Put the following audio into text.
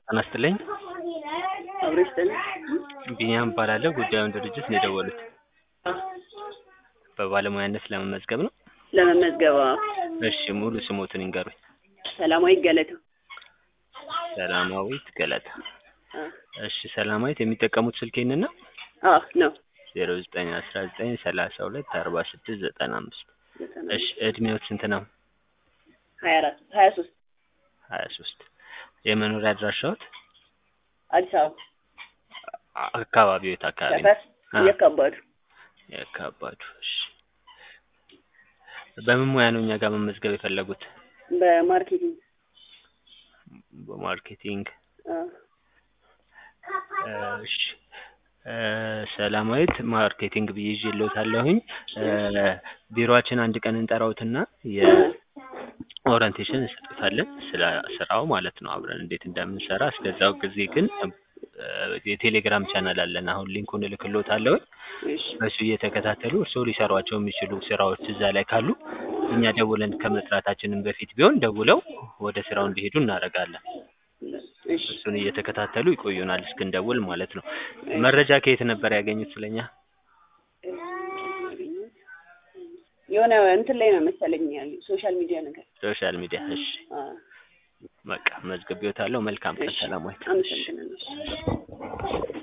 ጤና ይስጥልኝ። አብሮ ይስጥልኝ። ቢኒያም እባላለሁ። ጉዳዩን ድርጅት ነው የደወሉት። አ፣ በባለሙያነት ለመመዝገብ ነው? ለመመዝገብ አዎ። እሺ ሙሉ ስሞትን ይንገሩኝ። ሰላማዊ ገለታ። ሰላማዊት ገለታ። አ፣ እሺ ሰላማዊት የሚጠቀሙት ስልክ ይህንን ነው? አዎ ነው። ዜሮ ዘጠኝ አስራ ዘጠኝ ሰላሳ ሁለት አርባ ስድስት ዘጠና አምስት ዘጠና እሺ እድሜዎት ስንት ነው? ሀያ አራት ሀያ ሶስት ሀያ ሶስት የመኖሪያ አድራሻዎት? አዲስ አበባ አ- አካባቢዎት አካባቢ ነው? ሰፈር አ፣ እየከባዱ የካባዱ እሺ በምን ሙያ ነው እኛ ጋር መመዝገብ የፈለጉት? በማርኬቲንግ በማርኬቲንግ አ፣ እሺ እ፣ ሰላማዊት ማርኬቲንግ ብዬ ይዤልዎታለሁኝ። እ፣ ቢሮአችን አንድ ቀን እንጠራዎትና የኦሪንቴሽን እንሰጥዎታለን ስለ ስራው ማለት ነው አብረን እንዴት እንደምንሰራ። እስከዛው ጊዜ ግን እ፣ የቴሌግራም ቻናል አለን። አሁን ሊንኩን እልክልዎታለሁኝ። እሺ በሱ እየተከታተሉ እርስዎ ሊሰሯቸው የሚችሉ ስራዎች እዛ ላይ ካሉ እኛ ደውለን ከመጥራታችንም በፊት ቢሆን ደውለው ወደ ስራው እንዲሄዱ እናደርጋለን። እሺ እሱን እየተከታተሉ ይቆዩናል እስክንደውል ማለት ነው። መረጃ ከየት ነበር ያገኙት ስለኛ? የሆነ እንትን ላይ ነው መሰለኝ ያሉ ሶሻል ሚዲያ ነገር ሶሻል ሚዲያ። እሺ አ፣ በቃ መዝግቤዎታለሁ። መልካም ቀን እሺ ሰላማዊት። አመሰግናለሁ።